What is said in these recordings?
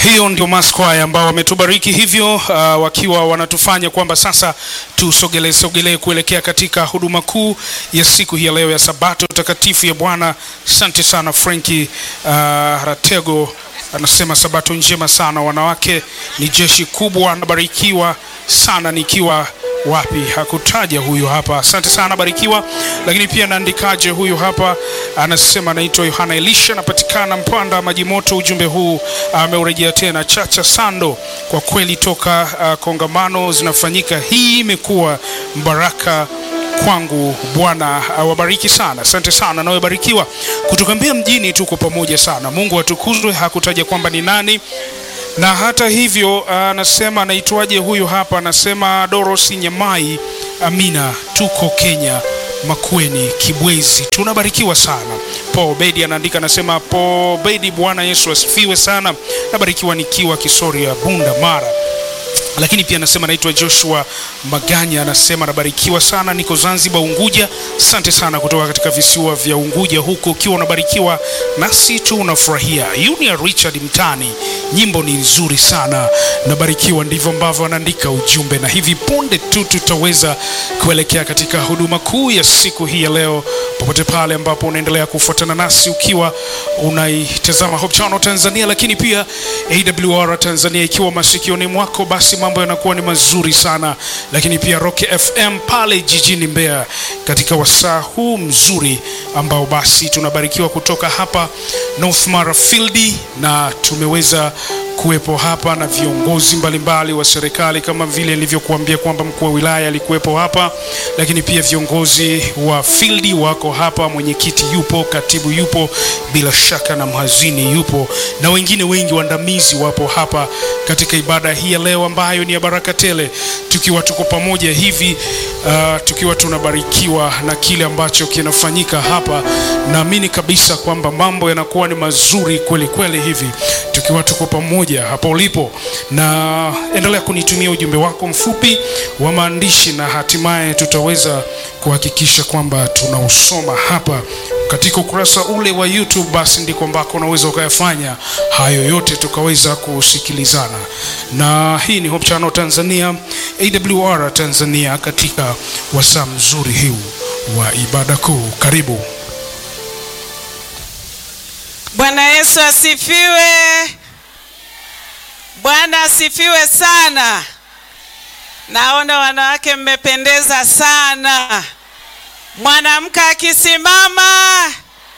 Hiyo ndio maskwaya ambao wametubariki hivyo, uh, wakiwa wanatufanya kwamba sasa tusogelee sogelee kuelekea katika huduma kuu ya siku hii ya leo ya Sabato takatifu ya Bwana. Asante sana Frenki uh, Ratego anasema sabato njema sana, wanawake ni jeshi kubwa. Anabarikiwa sana nikiwa wapi hakutaja huyu hapa. Asante sana Barikiwa. Lakini pia naandikaje huyu hapa anasema anaitwa Yohana Elisha, anapatikana Mpanda Maji Moto. Ujumbe huu ameurejea tena. Chacha Sando, kwa kweli toka uh, kongamano zinafanyika, hii imekuwa mbaraka kwangu. Bwana awabariki sana. Asante sana nawe Barikiwa kutoka Mbeya mjini, tuko pamoja sana. Mungu atukuzwe. Hakutaja kwamba ni nani na hata hivyo anasema anaitwaje huyu hapa, anasema Doros Nyamai. Amina, tuko Kenya Makueni Kibwezi, tunabarikiwa sana. Paul Bedi anaandika anasema, Paul Bedi, Bwana Yesu asifiwe sana, nabarikiwa nikiwa Kisoria Bunda Mara lakini pia anasema naitwa Joshua Maganya, anasema nabarikiwa sana, niko Zanzibar Unguja. Asante sana kutoka katika visiwa vya Unguja huko, ukiwa unabarikiwa nasi tu unafurahia. Junior Richard Mtani, nyimbo ni nzuri sana, nabarikiwa. Ndivyo ambavyo anaandika ujumbe, na hivi punde tu tutaweza kuelekea katika huduma kuu ya siku hii ya leo, popote pale ambapo unaendelea kufuatana nasi ukiwa unaitazama Hope Channel Tanzania, lakini pia AWR Tanzania ikiwa masikioni mwako, basi mambo yanakuwa ni mazuri sana, lakini pia Rock FM pale jijini Mbeya katika wasaa huu mzuri ambao basi tunabarikiwa kutoka hapa North Mara Field, na tumeweza kuwepo hapa na viongozi mbalimbali wa serikali kama vile nilivyokuambia kwamba mkuu wa wilaya alikuwepo hapa, lakini pia viongozi wa field wako hapa, mwenyekiti yupo, katibu yupo, bila shaka na mhazini yupo, na wengine wengi waandamizi wapo hapa katika ibada hii ya leo ambayo ni ya baraka tele, tukiwa tuko pamoja hivi uh, tukiwa tunabarikiwa na kile ambacho kinafanyika hapa. Naamini kabisa kwamba mambo yanakuwa ni mazuri kweli kweli hivi tukiwa tuko pamoja hapo ulipo, na endelea kunitumia ujumbe wako mfupi wa maandishi, na hatimaye tutaweza kuhakikisha kwamba tunausoma hapa katika ukurasa ule wa YouTube. Basi ndiko ambako unaweza ukayafanya hayo yote tukaweza kusikilizana, na hii ni Hope Channel Tanzania, AWR Tanzania, katika wasaa mzuri huu wa ibada kuu. Karibu. Bwana Yesu asifiwe. Bwana asifiwe sana. Naona wanawake mmependeza sana. Mwanamke akisimama,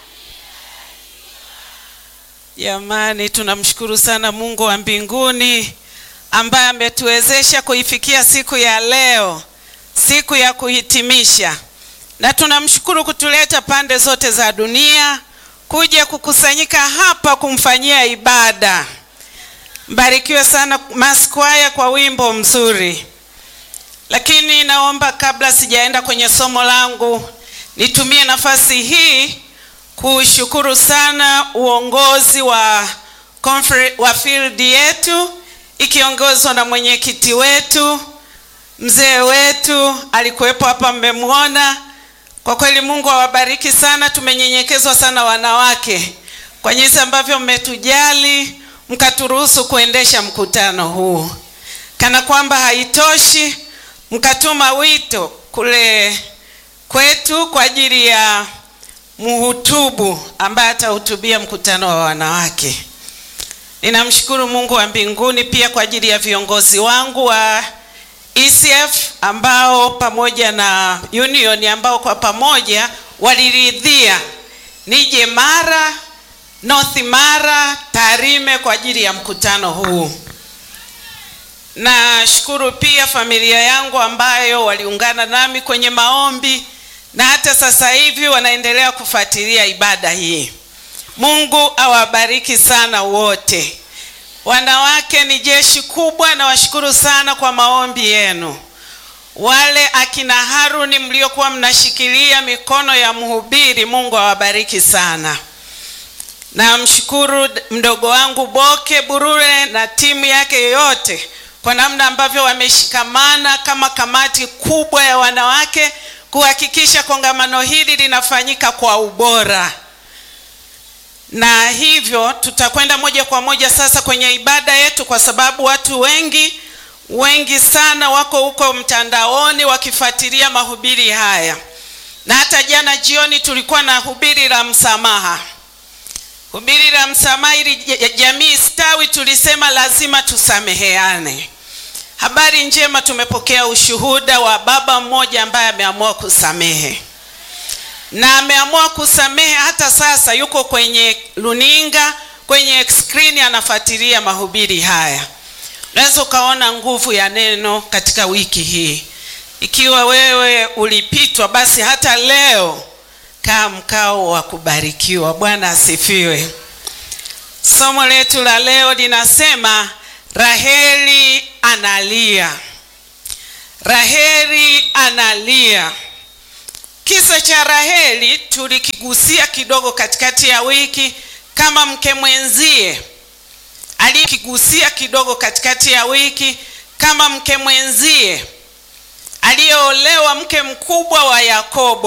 jamani, tunamshukuru sana Mungu wa mbinguni ambaye ametuwezesha kuifikia siku ya leo, siku ya kuhitimisha, na tunamshukuru kutuleta pande zote za dunia kuja kukusanyika hapa kumfanyia ibada. Mbarikiwe sana Maskwaya kwa wimbo mzuri. Lakini naomba kabla sijaenda kwenye somo langu, nitumie nafasi hii kushukuru sana uongozi wa wa field yetu ikiongozwa na mwenyekiti wetu, mzee wetu alikuwepo hapa, mmemwona. Kwa kweli Mungu awabariki sana. Tumenyenyekezwa sana wanawake kwa jinsi ambavyo mmetujali mkaturuhusu kuendesha mkutano huu. Kana kwamba haitoshi, mkatuma wito kule kwetu kwa ajili ya mhutubu ambaye atahutubia mkutano wa wanawake. Ninamshukuru Mungu wa mbinguni pia kwa ajili ya viongozi wangu wa ECF ambao pamoja na Union ambao kwa pamoja waliridhia nije Mara, North Mara, Tarime kwa ajili ya mkutano huu. Nashukuru pia familia yangu ambayo waliungana nami kwenye maombi na hata sasa hivi wanaendelea kufuatilia ibada hii. Mungu awabariki sana wote. Wanawake ni jeshi kubwa, na washukuru sana kwa maombi yenu. Wale akina Haruni mliokuwa mnashikilia mikono ya mhubiri, Mungu awabariki sana. Namshukuru mdogo wangu Boke Burure na timu yake yote kwa namna ambavyo wameshikamana kama kamati kubwa ya wanawake kuhakikisha kongamano hili linafanyika kwa ubora. na hivyo tutakwenda moja kwa moja sasa kwenye ibada yetu, kwa sababu watu wengi wengi sana wako huko mtandaoni wakifuatilia mahubiri haya, na hata jana jioni tulikuwa na hubiri la msamaha. Hubiri la msamaha ili jamii stawi, tulisema lazima tusameheane. Habari njema, tumepokea ushuhuda wa baba mmoja ambaye ameamua kusamehe na ameamua kusamehe. Hata sasa yuko kwenye luninga, kwenye skrini, anafuatilia mahubiri haya. Unaweza ukaona nguvu ya neno katika wiki hii. Ikiwa wewe ulipitwa, basi hata leo kaa mkao wa kubarikiwa. Bwana asifiwe. Somo letu la leo linasema Raheli analia. Raheli analia. Kisa cha Raheli tulikigusia kidogo katikati ya wiki, kama mke mwenzie aliyekigusia kidogo katikati ya wiki, kama mke mwenzie aliyeolewa, mke mkubwa wa Yakobo.